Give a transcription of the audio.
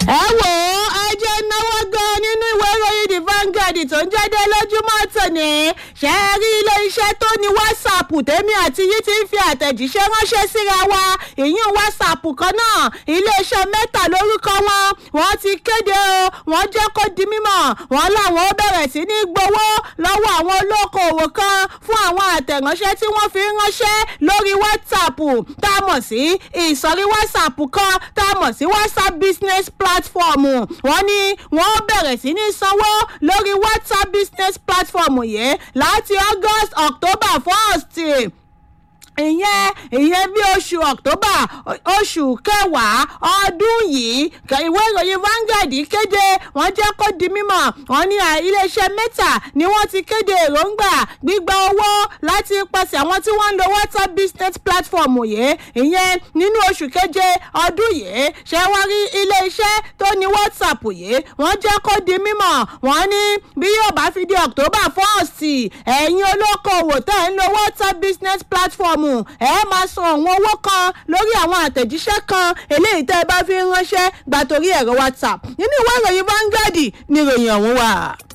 ẹ wò ó ẹ jẹ́ náwó gan nínú ìwé ìròyìn the Vanguard tó ń jáde lójúmọ́ tòní ṣe é rí ilé iṣẹ́ tó ní whatsapp tèmi àti yìí ti ń fi àtẹ̀jíṣẹ́ ránṣẹ́ síra wa ìyún whatsapp kan náà iléeṣẹ́ mẹ́ta lórúkọ wọn wọ́n ti kéde o wọ́n jẹ́ kó di mímọ̀ wọ́n láwọn ó bẹ̀rẹ̀ sí ní gbowó lọ́wọ́ àwọn olókoòwò kan fún àwọn àtẹ̀ránṣẹ́ tí wọ́n fi ń ránṣẹ́ lórí whatsapp tá a mọ̀ sí ìsọ̀rí whatsapp kan tá a mọ̀ sí whatsapp business platform wọ́n ní wọ́n bẹ̀rẹ̀ sí ní sanwó lórí whatsapp business platform yìí láti august october first ìyẹn ìyẹn bí oṣù october oṣù kẹwàá ọdún yìí ìwé ìròyìn Vanguard kéde wọ́n jẹ́ kó di mímọ̀ wọ́n ní iléeṣẹ́ mẹ́ta ni wọ́n ti kéde èròǹgbà gbígba owó láti pàṣẹ àwọn tí wọ́n ń lo WhatsApp business platform yìí ìyẹn nínú oṣù keje ọdún yìí ṣé wọ́n rí iléeṣẹ́ tó ní WhatsApp yìí wọ́n jẹ́ kó di mímọ̀ wọ́n ní bí yóò bá fi di october first ẹ̀yin olókoòwò tẹ̀ ń lo WhatsApp business platform ẹ máa san àwọn owó kan lórí àwọn àtẹ̀jíṣẹ́ kan eléyìí tẹ́ ẹ bá fi ń ránṣẹ́ gbà torí ẹ̀rọ WhatsApp nínú ìwé ìròyìn Vanguard ni ìròyìn ọ̀hún wà.